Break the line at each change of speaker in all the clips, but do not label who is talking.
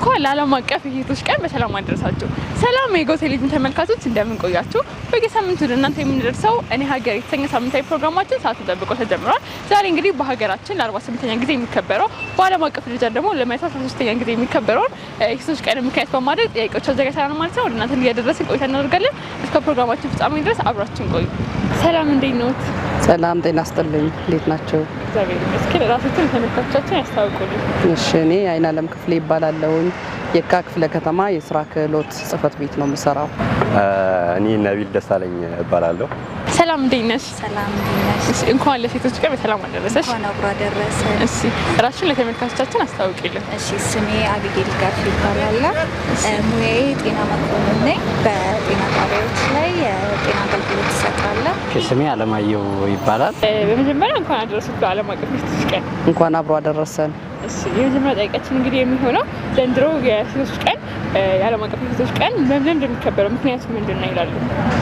እንኳን ለዓለም አቀፍ የሴቶች ቀን በሰላም አደረሳችሁ። ሰላም የጎ ቴሌቪዥን ተመልካቾች እንደምን ቆያችሁ? በየሳምንቱ ወደ እናንተ የምንደርሰው እኔ ሀገር የተሰኘ ሳምንታዊ ፕሮግራማችን ሰዓቱን ጠብቆ ተጀምሯል። ዛሬ እንግዲህ በሀገራችን ለ48ኛ ጊዜ የሚከበረው በዓለም አቀፍ ደረጃ ደግሞ ለ113ኛ ጊዜ የሚከበረውን የሴቶች ቀን ምክንያት በማድረግ ጥያቄዎች አዘጋጅተናል ማለት ነው። ወደ እናንተ እያደረስን ቆይታ እናደርጋለን። እስከ ፕሮግራማችን ፍጻሜ ድረስ አብራችን ቆዩ። ሰላም እንዴት ነዎት?
ሰላም ጤና ስጥልኝ። እንዴት ናቸው?
እግዚአብሔር ይመስገን። ራሳችን ተመልካቾቻችን ያስታውቁልን።
እሺ፣ እኔ አይን አለም ክፍሌ ይባላለሁኝ። የካ ክፍለ ከተማ የስራ ክህሎት ጽህፈት ቤት ነው የምሰራው።
እኔ ነቢል ደሳለኝ እባላለሁ።
ሰላም እንዴት ነሽ?
ሰላም እንዴት ነሽ?
እሺ፣ እንኳን ለሴቶች ቀን በሰላም አደረሰሽ።
እንኳን አብሮ አደረሰ።
እሺ፣ ራስሽን ለተመልካቾቻችን አስታውቂልን።
እሺ ስሜ አቢጌል ጋፍ ይባላል። ሙያዬ ጤና መኮንን ነኝ። በጤና ጣቢያዎች ላይ የጤና አገልግሎት እሰጣለሁ።
ስሜ አለማየሁ ይባላል።
እ፣ በመጀመሪያ እንኳን አደረሱት ለዓለም አቀፍ የሴቶች ቀን።
እንኳን አብሮ አደረሰን።
እሺ፣ የመጀመሪያ ጥያቄያችን እንግዲህ የሚሆነው ዘንድሮ የሴቶች ቀን እ፣ የዓለም አቀፍ የሴቶች ቀን በምን እንደሚከበረው ምክንያቱ ምንድን ነው ይላሉ?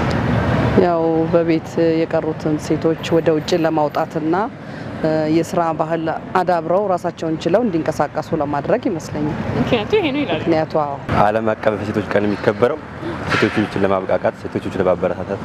ያው በቤት የቀሩትን ሴቶች ወደ ውጭ ለማውጣትና እ፣ የስራ ባህል አዳብረው ራሳቸውን ችለው እንዲንቀሳቀሱ ለማድረግ ይመስለኛል።
ምክንያቱ ይሄ ነው ይላሉ።
ምክንያቱ አዎ
ዓለም አቀፍ የሴቶች ቀን የሚከበረው ሴቶችን ለማብቃቃት፣ ሴቶችን ለማበረታታት፣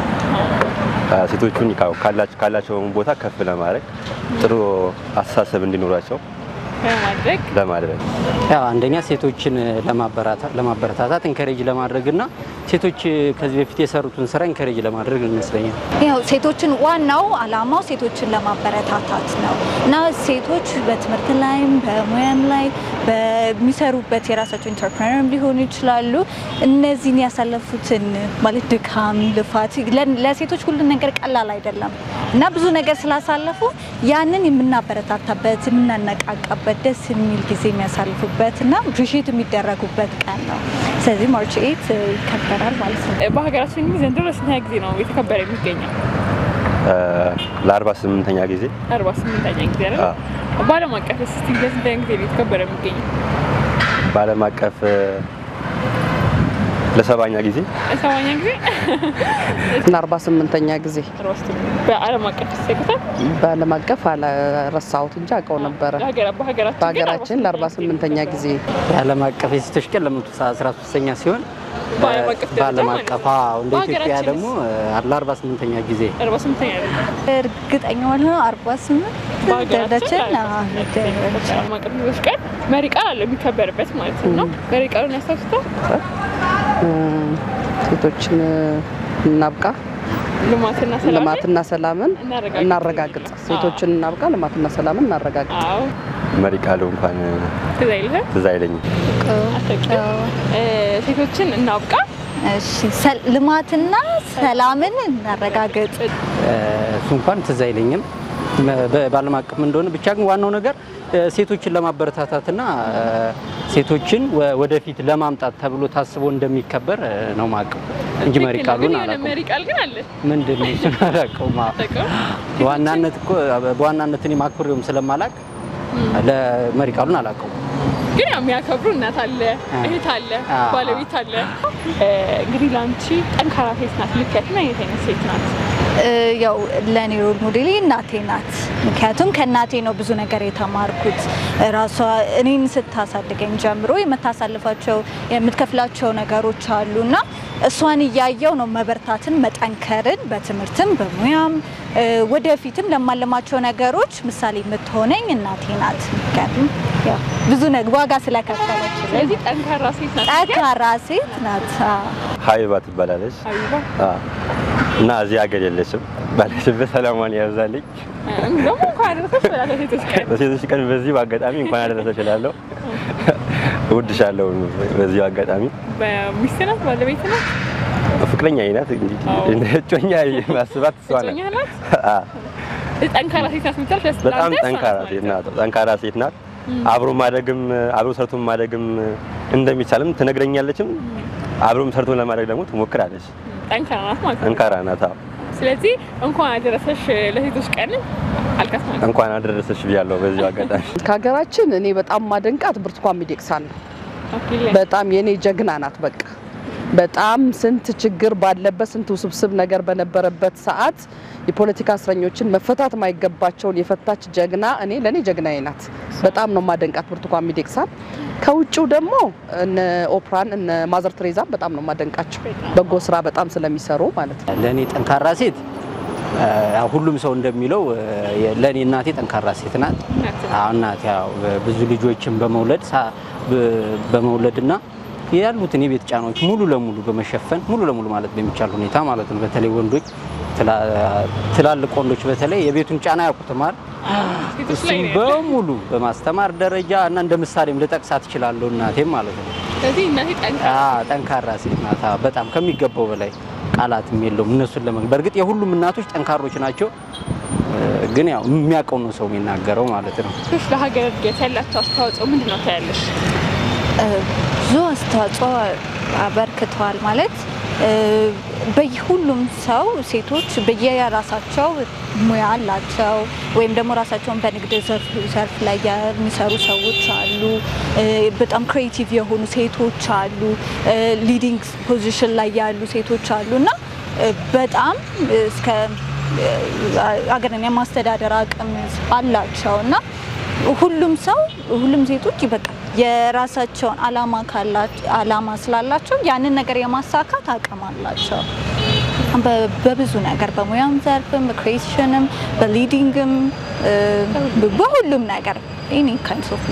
አ፣ ሴቶቹን ካው- ካላቸው ካላቸው ቦታ ከፍ ለማድረግ ጥሩ አስተሳሰብ እንዲኖራቸው
በማድረግ
ለማድረግ
ያው አንደኛ ሴቶችን ለማበራታ- ለማበረታታት ኢንከሬጅ ለማድረግ እና ሴቶች ከዚህ በፊት የሰሩትን ስራ ኢንከሬጅ ለማድረግ ይመስለኛል።
ያው ሴቶችን ዋናው አላማው ሴቶችን ለማበረታታት ነው እና ሴቶች በትምህርት ላይም በሙያም ላይ በሚሰሩበት የራሳቸው ኢንተርፕረነር ሊሆኑ ይችላሉ። እነዚህን ያሳለፉትን ማለት ድካም፣ ልፋት ለ- ለሴቶች ሁሉን ነገር ቀላል አይደለም እና ብዙ ነገር ስላሳለፉ ያንን የምናበረታታበት የምናነቃቃበት ደስ የሚል ጊዜ የሚያሳልፉበት እና አፕሪሺየት የሚደረጉበት ቀን ነው። ስለዚህ ማርች ኤት ይከበራል ማለት ነው።
እ፣ በሀገራችን እንግዲህ ዘንድሮ ለስንተኛ ጊዜ ነው የተከበረ የሚገኘው?
አ፣ ለአርባ ስምንተኛ ጊዜ
አርባ ስምንተኛ ጊዜ አይደል?
አ፣
በዓለም አቀፍ እስቲ ለስንተኛ ጊዜ ነው የተከበረ የሚገኘው?
በዓለም አቀፍ እ፣ ለሰባኛ ጊዜ
ሰባኛ ጊዜ
እና 48ኛ ጊዜ
አርባ ስምንት በዓለም አቀፍ ሲሰቅታል
በዓለም አቀፍ አላረሳሁት እንጂ አውቀው ነበረ።
በሀገራችን
በሀገራችን ለ48ኛ ጊዜ
የዓለም አቀፍ የሴቶች ቀን ለመቶ አስራ ሶስተኛ ሲሆን
በዓለም አቀፍ ደረጃ
በዓለም
ማለት
አቀፍ
ነው።
አዎ፣ እንደ ኢትዮጵያ
በሀገራችንስ?
ደግሞ ለአርባ ስምንተኛ ጊዜ
አርባ ስምንተኛ
እርግጠኛ ባልሆነ አርባ ስምንት
በሀገራችን
ደረጃችን
ዓለም አቀፍ ሴቶች ቀን መሪ ቃል አለው የሚከበርበት ማለት ነው። መሪ ቃሉን ያስታውሱታል?
እ፣ ሴቶችን እናብቃ፣
ልማትና ሰላም
ልማትና ሰላምን
እናረጋግጥ።
እናረጋግጥ። ሴቶችን እናብቃ፣ ልማትና ሰላምን እናረጋግጥ።
አዎ
መሪ ቃሉ እንኳን
ትዝ አይልህም?
ትዝ አይለኝም።
አታውቂውም? እ፣ ሴቶችን እናብቃ
እሺ ሰል- ልማትና ሰላምን እናረጋግጥ።
እሱ እንኳን ትዝ አይለኝም በ- በዓለም አቀፍ እንደሆነ ብቻ ግን ዋናው ነገር እ፣ ሴቶችን ለማበረታታትና እ፣ ሴቶችን ወ- ወደፊት ለማምጣት ተብሎ ታስቦ እንደሚከበር እ፣ ነው ማቀው እንጂ መሪ
ትክክል ነው። ግን
ቃሉን
የሆነ
አላውቀውም።
መሪ ቃል ግን አለ።
ምንድን ነው እሱን አላውቀውም። አዎ።
አታውቂውም?
በዋናነት እኮ በዋናነት እኔ ማክብሬውም ስለማላቅ ለመሪ ቃሉን አላውቀውም።
ግን ያው የሚያከብሩ እናት አለ፣ እህት አለ፣
አዎ።
ባለቤት አለ። እ፣ እንግዲህ ለአንቺ ጠንካራ ሴት ናት ልትያት ምን አይነት አይነት ሴት ናት?
እ፣ ያው ለእኔ ሮል ሞዴሌ እናቴ ናት። ምክንያቱም ከእናቴ ነው ብዙ ነገር የተማርኩት። ራሷ እኔን ስታሳድገኝ ጀምሮ የምታሳልፋቸው የምትከፍላቸው ነገሮች አሉ እና እሷን እያየው ነው መበርታትን፣ መጠንከርን በትምህርትም በሙያም እ፣ ወደፊትም ለማለማቸው ነገሮች ምሳሌ የምትሆነኝ እናቴ ናት። ምክንያቱም ያው ብዙ ነግ ዋጋ ስለከፈለች
ስለዚህ ጠንካራ ሴት ናት።
ጠንካራ ሴት ናት። አዎ።
ሀቢባ ትባላለች
ሀቢባ
አ፣ እና እዚህ ሀገር የለችም። ባለችበት ሰላሟን ያብዛልኝ።
ደግሞ እንኳን አደረሰሽ በላተ ሴቶች ቀን
በሴቶች ቀን በዚህ በአጋጣሚ እንኳን አደረሰሽ እላለሁ። እወድሻለሁ በዚሁ አጋጣሚ
በሚስት ናት ባለቤት ናት
ፍቅረኛ ናት። እንግዲህ
አዎ።
እንደ እጮኛ ማስባት እሷ ናት።
እጮኛ ናት።
አ፣
ጠንካራ ሴት ናት የምትለው ለስ-
በጣም
ለአንተ እሷ
ጠንካራ
ናት
ሴት
ማለት ነው።
ናት። ጠንካራ ሴት ናት። አብሮ ማደግም አብሮ ሰርቶ ማደግም እንደሚቻልም ትነግረኛለችም። አብሮም ሰርቶ ለማድረግ ደግሞ ትሞክራለች።
ጠንካራ ናት ማለት ነው።
ጠንካራ ናት። አዎ።
ስለዚህ እንኳን አደረሰሽ ለሴቶች ቀን አልካት ማለት ነው።
እንኳን አደረሰሽ ብያለሁ በዚሁ አጋጣሚ።
ከሀገራችን እኔ በጣም ማደንቃት ብርቱካን ሚደቅሳ ነው።
አክሊል ላይ
በጣም የኔ ጀግና ናት። በቃ በጣም ስንት ችግር ባለበት ስንት ውስብስብ ነገር በነበረበት ሰዓት የፖለቲካ እስረኞችን መፈታት ማይገባቸውን የፈታች ጀግና እኔ ለእኔ ጀግናዬ ናት። በጣም ነው ማደንቃት ብርቱካን ሚደቅሳን። ከውጭው ደግሞ እነ ኦፕራን እነ ማዘር ቴሬዛን በጣም ነው ማደንቃቸው በጎ ስራ በጣም ስለሚሰሩ ማለት ነው።
ለእኔ ጠንካራ ሴት እ፣ ያው ሁሉም ሰው እንደሚለው እ፣ ለእኔ እናቴ ጠንካራ ሴት ናት። አዎ እናቴ ያው ብዙ ልጆችን በመውለድ ሳ- በ- በመውለድና ያሉትን የቤት ጫናዎች ሙሉ ለሙሉ በመሸፈን ሙሉ ለሙሉ ማለት በሚቻል ሁኔታ ማለት ነው። በተለይ ወንዶች ትላ- ትላልቅ ወንዶች በተለይ የቤቱን ጫና ያውቁትማል።
ሴቶች ላይ
እሱም
ነው ያለው።
በሙሉ በማስተማር ደረጃ እና እንደ ምሳሌም ልጠቅሳት እችላለሁ እናቴም ማለት ነው።
ስለዚህ እናቴ ጠንካራ
አዎ ጠንካራ ሴት ናት። አዎ፣ በጣም ከሚገባው በላይ ቃላትም የለውም እነሱን ለመግለጽ። በእርግጥ የሁሉም እናቶች ጠንካሮች ናቸው፣ እ፣ ግን ያው የሚያውቀው ነው ሰው የሚናገረው ማለት ነው።
ሴቶች ለሀገር እድገት ያላቸው አስተዋጽኦ ምንድን ነው ታያለሽ?
ብዙ አስተዋጽኦ አበርክተዋል ማለት እ፣ በሁሉም ሰው ሴቶች በየራሳቸው ሙያ አላቸው ወይም ደግሞ ራሳቸውን በንግድ ዘርፍ ዘርፍ ላይ የሚሰሩ ሰዎች አሉ። እ፣ በጣም ክሬቲቭ የሆኑ ሴቶች አሉ። ሊዲንግ ፖዚሽን ላይ ያሉ ሴቶች አሉ እና እ፣ በጣም እስከ እ፣ አገርን የማስተዳደር አቅም አላቸው እና ሁሉም ሰው ሁሉም ሴቶች በቃ የራሳቸውን አላማ ካላቸው አላማ ስላላቸው ያንን ነገር የማሳካት አቅም አላቸው። በ- በብዙ ነገር በሙያም ዘርፍም በክሬሽንም በሊዲንግም እ፣ በሁሉም ነገር ኤኒ ካይንድስ ኦፍ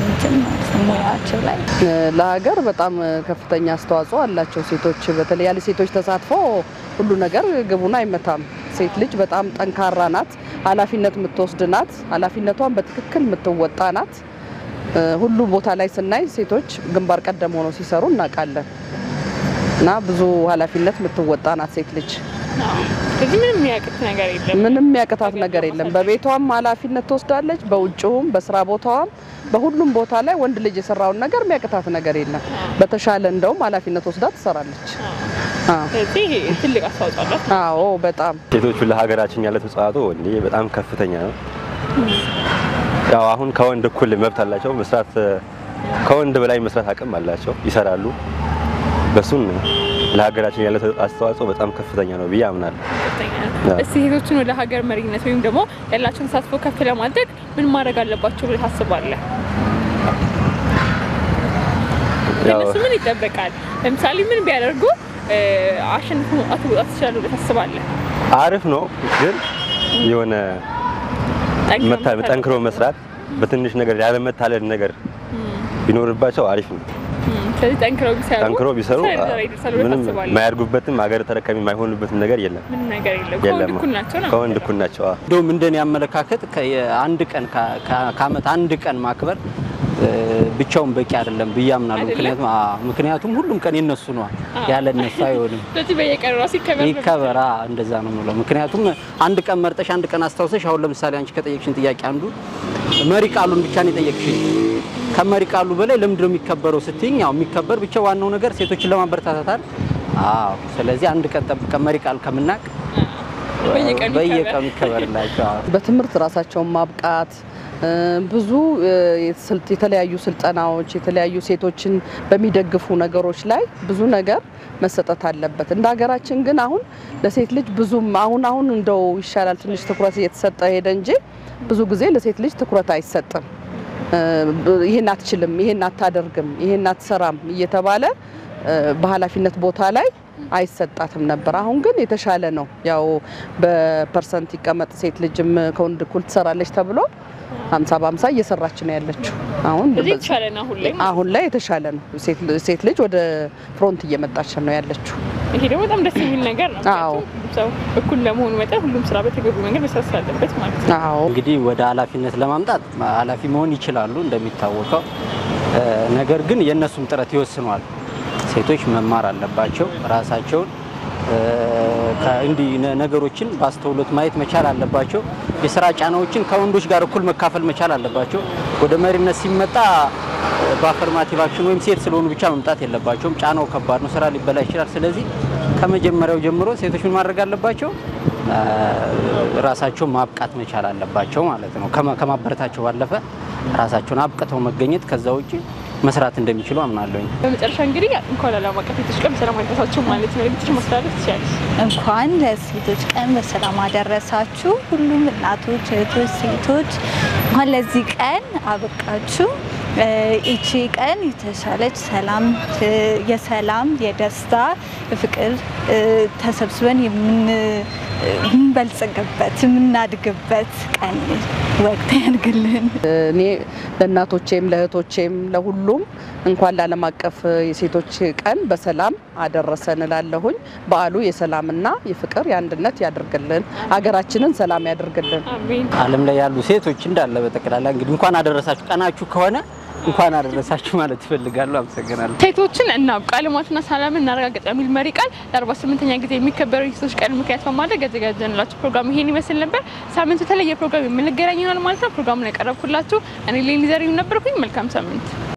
ሙያቸው ላይ
እ፣ ለሀገር በጣም ከፍተኛ አስተዋጽኦ አላቸው ሴቶች። በተለይ ያለ ሴቶች ተሳትፎ ሁሉ ነገር ግቡን አይመታም። ሴት ልጅ በጣም ጠንካራ ናት፣ ኃላፊነት የምትወስድ ናት፣ ኃላፊነቷን በትክክል የምትወጣ ናት። እ፣ ሁሉ ቦታ ላይ ስናይ ሴቶች ግንባር ቀደም ሆነው ሲሰሩ እናውቃለን እና ብዙ ኃላፊነት የምትወጣ ናት ሴት ልጅ።
ስለዚህ ምንም የሚያቅት ነገር የለም።
ምንም የሚያቅታት ነገር የለም። በቤቷም ኃላፊነት ትወስዳለች፣ በውጭውም በስራ ቦታዋም በሁሉም ቦታ ላይ ወንድ ልጅ የሰራውን ነገር የሚያቅታት ነገር የለም። በተሻለ እንደውም ኃላፊነት ወስዳ ትሰራለች። አዎ።
ስለዚህ ይሄ ትልቅ አስተዋጽኦ አላት።
አዎ በጣም
ሴቶቹ ለሀገራችን ያለ ተጻዋቶ እንዴ በጣም ከፍተኛ ነው። ያው አሁን ከወንድ እኩል መብት አላቸው። መስራት ከወንድ በላይ መስራት አቅም አላቸው፣ ይሰራሉ። በሱን ለሀገራችን ያለ አስተዋጽኦ በጣም ከፍተኛ ነው ብዬ አምናለሁ።
ከፍተኛ ነው።
አዎ።
እስቲ ሴቶችን ወደ ሀገር መሪነት ወይም ደግሞ ያላቸውን ተሳትፎ ከፍ ለማድረግ ምን ማድረግ አለባቸው ብለህ ታስባለህ?
ያው
ከእነሱ ምን ይጠበቃል? ለምሳሌ ምን ቢያደርጉ እ፣ አሸንፎ መውጣት መውጣት ይችላሉ ብለህ ታስባለህ?
አሪፍ ነው፣ ግን የሆነ
ጠንክረው
መታ-
መስራት
ጠንክሮ መስራት በትንሽ ነገር ያለመታለል ነገር ቢኖርባቸው አሪፍ ነው።
እም፣ ስለዚህ ጠንክረው ቢሰሩ
ጠንክሮ ቢሰሩ
ትልቅ ደረጃ ይደርሳሉ ብለህ
ምንም
ታስባለህ?
የማያድጉበትም ሀገር ተረካቢ የማይሆኑበትም ነገር የለም
ምንም ነገር የለም። ከወንድ
የለም።
እኩል ናቸው ነው
ከወንድ እኩል ናቸው። አዎ።
እንደውም እንደኔ አመለካከት አንድ ቀን ከ- ከ- ከአመት አንድ ቀን ማክበር እ፣ ብቻውን በቂ አይደለም ብዬ አምናለሁ።
አይደለም?
ምክንያቱም አዎ፣ ምክንያቱም ሁሉም ቀን የነሱ ነው፣ ያለ እነሱ አይሆንም።
ስለዚህ በየቀኑ ራሱ ይከበር ነው
ይከበራ እንደዛ ነው የምለው። ምክንያቱም አንድ ቀን መርጠሽ አንድ ቀን አስታውሰሽ፣ አሁን ለምሳሌ አንቺ ከጠየቅሽን ጥያቄ አንዱ መሪ ቃሉን ብቻ ነው የጠየቅሽኝ። ከመሪ ቃሉ በላይ ለምንድን ነው የሚከበረው ስትይኝ፣ ያው የሚከበር ብቻ ዋናው ነገር ሴቶችን ለማበረታታታል። አዎ፣ ስለዚህ አንድ ቀን ጠብቀን መሪ ቃል ከምናቅ
በየቀኑ
በየቀኑ ይከበርላቸው። አዎ።
በትምህርት ራሳቸውን ማብቃት እ፣ ብዙ እ፣ የስልጥ- የተለያዩ ስልጠናዎች የተለያዩ ሴቶችን በሚደግፉ ነገሮች ላይ ብዙ ነገር መሰጠት አለበት። እንደ ሀገራችን ግን አሁን ለሴት ልጅ ብዙም አሁን አሁን እንደው ይሻላል ትንሽ ትኩረት እየተሰጠ ሄደ እንጂ ብዙ ጊዜ ለሴት ልጅ ትኩረት አይሰጥም። እ፣ ብ- ይሄን አትችልም፣ ይሄን አታደርግም፣ ይሄን አትሰራም እየተባለ እ፣ በኃላፊነት ቦታ ላይ አይሰጣትም ነበር። አሁን ግን የተሻለ ነው። ያው በፐርሰንት ይቀመጥ ሴት ልጅም ከወንድ እኩል ትሰራለች ተብሎ ሀምሳ በሀምሳ እየሰራች ነው ያለችው። አሁን
ስለዚህ
በዚህ-
የተሻለ ነው አሁን ላይ
አሁን ላይ የተሻለ ነው። ሴት ል- ሴት ልጅ ወደ ፍሮንት እየመጣች ነው ያለችው።
ይሄ ደግሞ በጣም ደስ የሚል ነገር ነው።
አዎ።
ምክንያቱም ሁሉም ሰው እኩል ለመሆኑ መጠን ሁሉም ስራ በተገቢ መንገድ መስራት ስላለበት ማለት ነው።
አዎ
እንግዲህ ወደ ኃላፊነት ለማምጣት ኃላፊ መሆን ይችላሉ እንደሚታወቀው። እ፣ ነገር ግን የእነሱም ጥረት ይወስነዋል። ሴቶች መማር አለባቸው ራሳቸውን እ፣ ከእንዲህ ነ- ነገሮችን በአስተውሎት ማየት መቻል አለባቸው። የስራ ጫናዎችን ከወንዶች ጋር እኩል መካፈል መቻል አለባቸው። ወደ መሪነት ሲመጣ እ፣ በአፈርማቲቭ አክሽን ወይም ሴት ስለሆኑ ብቻ መምጣት የለባቸውም። ጫናው ከባድ ነው፣ ስራ ሊበላ ይችላል። ስለዚህ ከመጀመሪያው ጀምሮ ሴቶች ምን ማድረግ አለባቸው? እ፣ ራሳቸውን ማብቃት መቻል አለባቸው ማለት ነው። ከማ- ከማበረታቸው ባለፈ ራሳቸውን አብቅተው መገኘት ከዛ ውጭ መስራት እንደሚችሉ አምናለሁኝ።
በመጨረሻ እንግዲህ እንኳን ለዓለም አቀፍ ሴቶች ቀን በሰላም አደረሳችሁ ማለት ነው። የቤትሽ ማስተላለፍ ትችላለሽ።
እንኳን ለሴቶች ቀን በሰላም አደረሳችሁ። ሁሉም እናቶች፣ እህቶች፣ ሴቶች እንኳን ለዚህ ቀን አበቃችሁ። ይቺ ቀን የተሻለች ሰላም የሰላም የደስታ የፍቅር ተሰብስበን የምንበልጽግበት የምናድግበት ቀን ወቅት ያድርግልን።
እኔ ለእናቶቼም ለእህቶቼም ለሁሉም እንኳን ለዓለም አቀፍ የሴቶች ቀን በሰላም አደረሰን እላለሁኝ። በዓሉ የሰላምና የፍቅር የአንድነት ያድርግልን፣ አገራችንን ሰላም ያድርግልን።
አሜን።
ዓለም ላይ ያሉ ሴቶች እንዳለ በጠቅላላ እንግዲህ እንኳን አደረሳችሁ ቀናችሁ ከሆነ እንኳን አደረሳችሁ ማለት እፈልጋለሁ። አመሰግናለሁ።
ሴቶችን እናብቃ ልማትና ሰላምን እናረጋግጥ የሚል መሪ ቃል ለ48ኛ ጊዜ የሚከበረው የሴቶች ቀን ምክንያት በማድረግ ያዘጋጀንላችሁ ፕሮግራም ይሄን ይመስል ነበር። ሳምንቱ የተለየ ፕሮግራም የምንገናኝ ይሆናል ማለት ነው። ፕሮግራሙን ያቀረብኩላችሁ እኔ ሌሊ ዘሪሁን ነበርኩኝ። መልካም ሳምንት